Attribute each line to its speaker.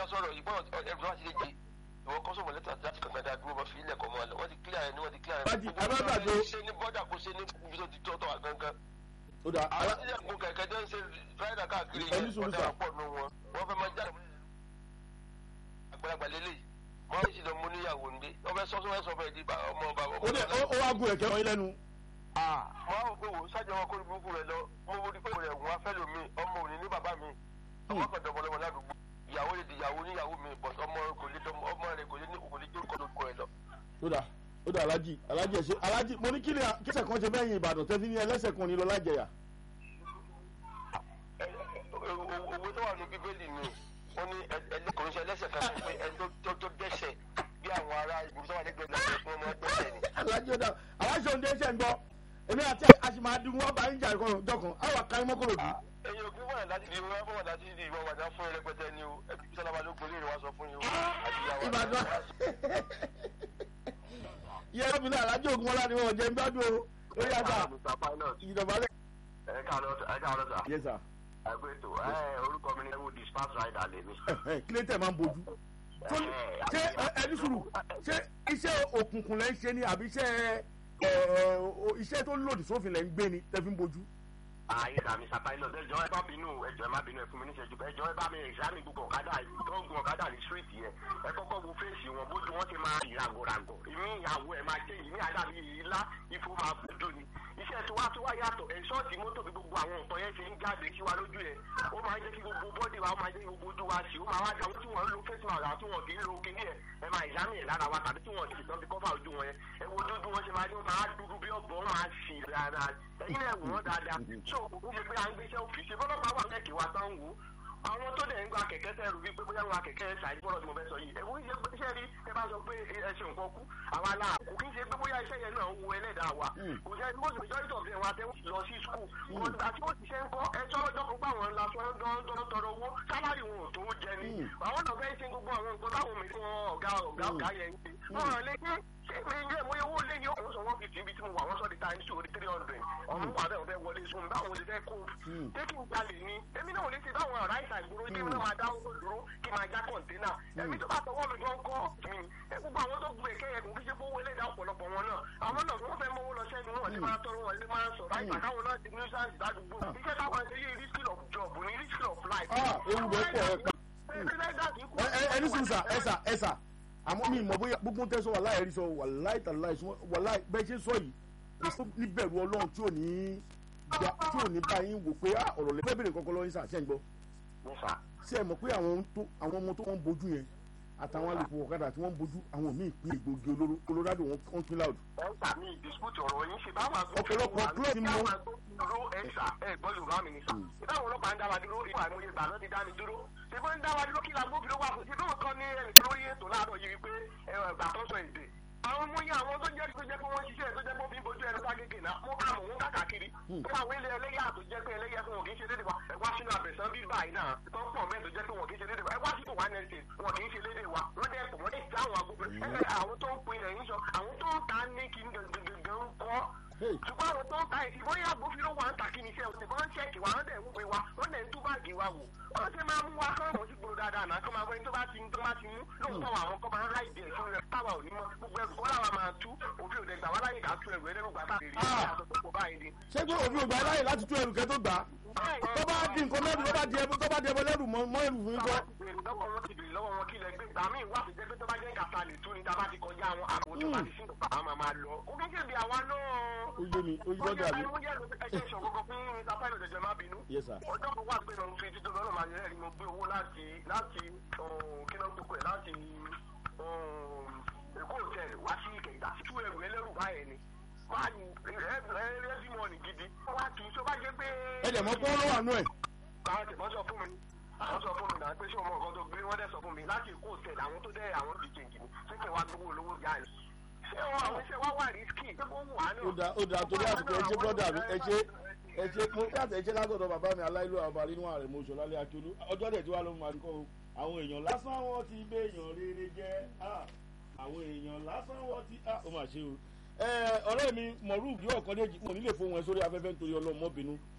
Speaker 1: sọ̀rọ̀ ìgbọ́n ẹ̀rù náà ti lè gbé ìwọ kọ́ sọ̀mọ̀ lẹ́tà láti kankan dá dúró wọ́n fi ilẹ̀ kọ́ mọ́ ọ wọ́n ti clear ẹ̀ ní wọ́n ti clear ẹ̀.
Speaker 2: Bájì, alágbàdo.
Speaker 1: ṣe ní bọ́dà kó ṣe ní ibi tó ti tọ́ tọ́ àgangan.
Speaker 2: ó dà
Speaker 1: àwọn tí yẹn gun kẹ̀kẹ́ jẹ́ ń ṣe ráìdà káàkiri
Speaker 2: Ẹni sùúrù sà.
Speaker 1: ọ̀dà pọ̀ nù wọn wọ́n fẹ́ máa jáde. àgbàlagbà lélẹ̀ wọ́n sì lọ mú níyàwó ndé wọ́n fẹ́ sọ́sọ́ fẹ́ sọ fẹ́ di bá- ọmọ bàbá
Speaker 2: ó dẹ̀ ó ó wá gun ẹ̀kẹ́ wọ́n yín lẹ́nu.
Speaker 1: wọ́n á wò pé wò sájà wọn kó ní burúkú rẹ lọ mo wo ni pé rẹ̀ wọ́n á fẹ́ lómi ọmọ òní ní bàbá mi ọmọ kan dọ̀bọ̀lọ́mọ ládùúgbò ìyàwó lè di ìyàwó níyàwó mi bọ̀ ọmọ kò lè dọmọ ọmọ rẹ kò lè ní kò lè jó kọ́ lóko rẹ lọ.
Speaker 2: ó dà ó dà alájì alájì ẹ̀ ṣe alájì mo ní kílẹ̀ kíṣẹ̀ kan ṣe bẹ́yìn ìbàdàn tẹ́fí ní ẹlẹ́sẹ̀ kan ní lọ lájẹyà.
Speaker 1: Ẹ- ẹ- owó owó tó wà ní bíbélì ni wọ́n ní ẹlẹ́kùnrin ṣe ẹlẹ́sẹ̀ kan pé ẹni tó- tó tó dẹ́sẹ̀ bí àwọn ará ìgbìmọ̀ tó wà lẹ́gbẹ̀ẹ́ náà fún ọmọ dẹ́sẹ̀ ni.
Speaker 2: alájì ó dà aláṣẹ òǹdé ṣẹ̀ ń gbọ́ èmi àti àṣìmáàdùn wọn bá ń jà kan jọkàn àwọn kan mọ́kòrò bí.
Speaker 1: ẹ̀yin òkú wà láti di ìwé wà láti di ìwọ wàdà fún ẹlẹgbẹtẹ ni o ẹbí sálábà ló gbélé rẹ wá sọ fún yín o àti ìyàwó
Speaker 2: ìbàdàn yẹ ẹbí náà alájì ògùn ọlá ni wọn jẹ ń gbádùn o ó yà sà
Speaker 3: Mr. Pilot,
Speaker 2: ìjọba lẹ.
Speaker 3: ẹ káàárọ̀ ẹ káàárọ̀ sà.
Speaker 2: yẹ sà
Speaker 3: ẹ pé tó ẹ orúkọ mi ni ẹwù dispatch rider lèmi.
Speaker 2: kílẹ̀ tẹ̀ máa ń bojú. tó ní- ṣé ẹ- ẹni sùúrù ṣé iṣẹ́ òkùnkùn lẹ́ ń ṣe ni àbí iṣẹ́ ẹ, o- iṣẹ́ tó lòdì sófin lẹ́ ń gbé ni tẹ́ fi ń bojú.
Speaker 3: Ayé sà Mr. Pilot ẹ jọ ẹ bá bínú ẹ jọ ẹ má bínú ẹ fún mi níṣẹ́jú ẹ jọ ẹ bá mi ìsámi gbogbo ọ̀kadà tó ń gun ọ̀kadà ní street yẹn ẹ kọ́kọ́ wo fèsì wọn bójú wọn ti máa rí ràgòràgò ìmí ìyàwó ẹ máa jẹ ìmí àdàbí ìlà ìfowó máa fojú ni iṣẹ́ tí wá tí wá yàtọ̀ ẹ̀ ṣọ́ọ̀tì mọ́tò bí gbogbo àwọn nǹkan yẹn ṣe ń jáde sí wa lójú yẹn ó máa ń jẹ́ kí gbogbo bọ́dì wa ó máa jẹ́ kí gbogbo ojú wa sí ó máa wá dáwọ́ tí wọ́n ń lo face mask àti wọn kì í lo kinní ẹ̀ ẹ máa ìsámi ẹ̀ lára wa tàbí tí wọ́n ti tán fi kọ́fà ojú wọn yẹn ẹ wo dúdú wọn ṣe máa ní wọn máa dúdú bí ọ̀bọ wọn máa ṣì rárá ẹ̀yin náà wò wọ́n dáadáa ṣé òkú fún mi pé à ń gbéṣẹ́ òfìsì bọ́lọ́pàá wà lẹ́kì wa tán wò ó àwọn tó dẹ̀ ń gba kẹ̀kẹ́ sẹ́rù wípé bóyá wọn kẹ̀kẹ́ ṣáìdì bọ́lọ̀ tí mo fẹ́ sọ yìí ẹ̀wọ́n iṣẹ́ iṣẹ́ rí ẹ bá sọ pé ẹ ṣe nǹkan kú àwa la kò kí n ṣe pé bóyá iṣẹ́ yẹn náà wo ẹlẹ́dàá wa kò jẹ́ most majority of them wa tẹ́ lọ sí school wọn àti wọ́n ti ṣe ń kọ́ ẹjọ́ lọ́jọ́ kó gbà wọ́n la tọ́rọ́ tọrọ owó sálárì wọn ò tó jẹ ni àwọn náà fẹ́ ṣe gbogbo àwọn nǹkan táwọn mi fún ọ̀gá ọ̀gá ọ̀gá yẹn ń ṣe wọn lè ṣe ṣé mi ilé ìwé owó lé ní ọ̀hún sọ wọ́n fi tì í bí tí mo wà wọ́n sọ di times two di three hundred ọ̀hún wà bẹ́ẹ̀ fẹ́ wọlé sùn báwọn lè fẹ́ kó tẹ́kì ń jalè ní èmi náà ò lè ṣe báwọn ará ìta ìgboro tí mi náà máa dáwọ́ dúró kí máa já kọ̀ǹténà ẹ̀mí tó bá tọwọ́ mi gan kọ́ mi ẹ gbogbo àwọn tó gbé kẹ́yẹ kò kí ṣe fowó ẹlẹ́dàá ọ̀pọ̀lọpọ̀ wọn náà àwọn náà wọ́n fẹ́ mọ́wó lọ sẹ́nu wọn lè máa tọrọ wọn lè máa sọ̀rọ̀ àìgbà káwọn náà ti nuisance ládùúgbò iṣẹ́ táwọn ṣe yé risk of job ní risk of life.
Speaker 2: Ah, ewu rẹ̀ pọ̀ ẹ̀ pa. Ẹ- ẹ- ẹni sùn sà ẹ sà ẹ sà àmọ́ mi mọ̀ bóyá gbogbo tẹ́ sọ wà láì rí sọ wà láì tà láì sọ wà láì bẹ́ẹ̀ ṣe sọ yìí kò sí níbẹ̀rù ọlọ́run tí ò ní gba- tí ò ní bá yín wò pé ah, ọ̀rọ̀ lẹ́gbẹ́ bèrè kankan lọ́yìn sà ṣẹ́ ń gbọ́
Speaker 3: Mo fà
Speaker 2: ṣé ẹ mọ̀ pé àwọn ohun tó- àwọn ọmọ tó wọ́n ń bojú yẹn àtàwọn alùpùpù ọ̀kadà tí wọ́n ń bojú àwọn míì pín egbògi olóró colorado wọn wọ́n pín láòdù.
Speaker 3: ẹ̀sà mi dispute ọ̀rọ̀ yín ṣe báwọn
Speaker 2: Ọ̀pọ̀lọpọ̀ club ni mo-
Speaker 3: báwọn agbófinró ẹ̀sà ẹ̀ gbọ́ yorùbá mi ní sà ìbáwọn ọlọ́pàá ń dá wa dúró ìwà àìmọye ìgbà náà ti dá mi dúró ṣùgbọ́n ń dá wa dúró kí la gbófinró wà fún ṣùgbọ́n kan ní ẹnì kan lórí ètò láàárọ̀ yìí wípé ẹgbà tó sọ èdè àwọn ọmọ yẹn àwọn tó jẹ́ tó jẹ́ pé wọ́n ṣiṣẹ́ tó jẹ́ pé òfin bojú ẹnu ságége náà mo kà mọ̀ wọ́n kàkàkiri pé àwọn ilé ẹlẹ́yà tó jẹ́ pé ẹlẹ́yà fún wọn kì í ṣe lédè wa ẹ wá sínú àbẹ̀sán bí báyìí náà tó pọ̀ mẹ́ẹ̀ tó jẹ́ pé wọn kì í ṣe lédè wa ẹ wá sínú one nine wọn kì í ṣe lédè wa wọ́n dẹ́ pọ̀ wọ́n dẹ́ ti àwọn agbófinró ẹgbẹ́ àwọn tó ń pin ẹ̀yìn sọ àwọn tó ń ta ní kí n gangan ń kọ́
Speaker 2: Hey.
Speaker 3: ṣùgbọ́n àwọn tó ń ta ìdìbò yà agbófinró wa ń ta kí ni iṣẹ́ òsì wọ́n ń ṣẹ́ẹ̀kì wa wọ́n dẹ̀ ń pè wa wọ́n dẹ̀ ń tú báàgì wa wò wọ́n ṣe máa mú wa kọ́ ọ̀mọ̀ sí gbòòrò dáadáa náà kọ́ máa wọ́n tó bá ti tó bá ti mú lóòótọ́ àwọn kọ́ máa ń ráìdì ẹ̀ fún rẹ̀ táwa ò ní mọ́ gbogbo ẹrù kọ́ làwa máa tú òfin òde gbà wá láyè ká tú ẹrù ẹlẹ́rù gbà táà lè rí
Speaker 2: Ah.
Speaker 3: ìyàtọ̀ tó pọ̀ báyìí ni.
Speaker 2: ṣé pé òfin ògbà láyè láti tú ẹrù kẹ́ tó gbà á tó bá di nǹkan mẹ́rin tó bá di ẹbọ tó bá di ẹbọ lẹ́rù mọ́ mọ́ ẹrù fún yín kọ́.
Speaker 3: lọ́wọ́ wọn ti bèrè lọ́wọ́ wọn kí lẹ gbé gbà mí wá sí jẹ́ pé tó bá jẹ́ kàtà lè tú ni tá a bá ti kọjá àwọn àpò tó bá ti sínú pa àwọn máa lọ. ó kí n ṣe bí àwa náà.
Speaker 2: ó yé mi ó yé lọ́dọ̀ àbí.
Speaker 3: ó yẹ ẹgbẹ́ ìṣòro kan fún mr pilot ẹ̀jẹ̀ má bínú.
Speaker 2: Yes, sir.
Speaker 3: ọjọ́ kan wà pé mo fi títí lọ́nà máa yẹ ẹ̀rí mo gbé owó láti láti kí ló ń gbogbo ẹ̀ láti èkó hòtẹ́ẹ̀lì wá sí ìkẹyìdá tú ẹrù ẹlẹ́rù báyẹn ni. máa ní ẹ̀ẹ́dì mọ́ọ̀nì gidi. wá tù ú tó bá jẹ́ pé.
Speaker 2: ẹ dẹ̀ mọ́ pé wọ́n ló wà nú ẹ̀.
Speaker 3: àwọn tẹ̀mọ́ sọ fún mi wọ́n sọ fún mi náà pé ṣé ọmọ nǹkan tó gbé wọ́n dẹ̀ sọ fún mi láti èkó hòtẹ́ẹ̀lì àwọn tó dẹ́ àwọn olùdíje ìjìnì ṣé kẹ̀ wá gbowó olówó yá ẹ̀. ṣé wọn àwọn iṣẹ́ wá wà risky ṣé kó wù á náà.
Speaker 2: ó da ó da torí àsìkò ẹ ṣe brọ́dà mi ẹ ṣe ẹ ṣe mo káàtì ẹ ṣe látọ̀dọ̀ bàbá mi aláìlú àbá nínú ààrẹ mo ṣọlá lé akíolú ọjọ́ dẹ̀ tí wàá ló máa kọ́ o àwọn èèyàn lásán wọn ti gbé èèyàn rere jẹ́ ah, àwọn èèyàn lásán wọn ti ah, ó mà ṣe o ẹ ọ̀rẹ́ mi mọ̀rú bí ọ̀kan déjì mo nílé fóun ẹ sórí afẹ́fẹ́ nítorí ọlọ́mọbìnú